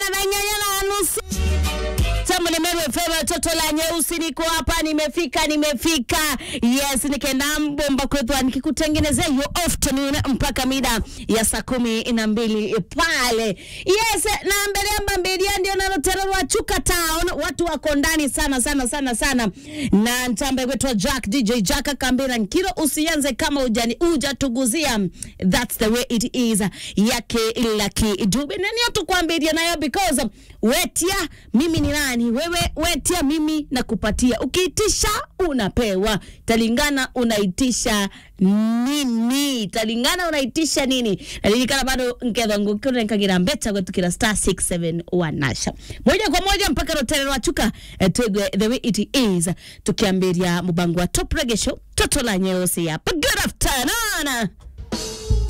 na na nyanya na nusu Tamu ni Meru FM, toto la nyeusi, niko hapa, nimefika, nimefika. Yes, nikaenda mbomba kwethwa nikikutengenezea hiyo afternoon mpaka mida ya saa kumi na mbili pale. Yes, na mbele amba mbelia ndio nalotererwa Chuka Town, watu wako ndani sana sana sana sana, na ntambe kwetwa Jack DJ Jack akambira nkiro, usianze kama ujani ujatuguzia. That's the way it is yake Lucky Dube, na niyo tukwambiria nayo because wetia mimi ni nani wewe wetia mimi nakupatia ukiitisha unapewa talingana unaitisha nini talingana unaitisha nini nalilikana bado nkethangu kunenkagira mbeta gwetukira star 671 nasha moja kwa moja mpaka rotere rwachuka eh, twigwe the way it is tukiambiria mubango wa top reggae show toto la nyeusi hapa good afternoon